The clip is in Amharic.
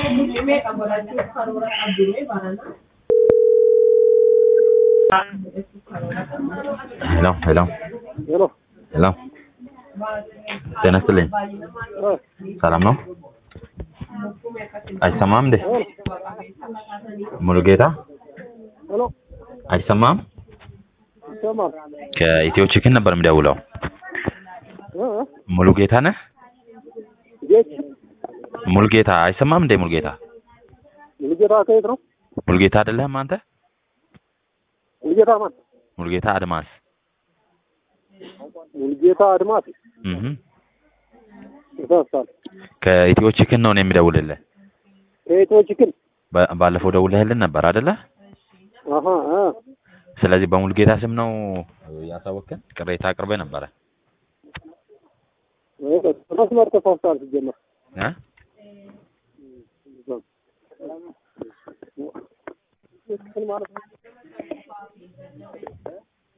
ሄሎ ሄሎ ሄሎ ሄሎ ጤና ይስጥልኝ። ሰላም ነው? አይሰማም እንዴ? ሙሉጌታ ሄሎ አይሰማም? ይሰማል? ከኢትዮ ቺክን ነበር የሚደውለው። እ? ሙሉጌታ ነህ? ጌት ሙሉጌታ አይሰማም እንዴ? ሙሉጌታ ሙሉጌታ ከየት ነው? ሙሉጌታ አይደለህም አንተ? ሙሉጌታ ማን? ሙሉጌታ አድማስ። ሙሉጌታ አድማስ እህ ይሳሳል። ከኢትዮ ቺክን ነው እኔ የሚደውልልህ። ከኢትዮ ቺክን ባ- ባለፈው ደውለህልን ነበር አይደለ? አሀ አ ስለዚህ በሙሉጌታ ስም ነው ያሳወቅን። ቅሬታ አቅርበህ ነበረ መስመር ተሳስቷል ሲጀመር እ? ቺክን ማለት ነው።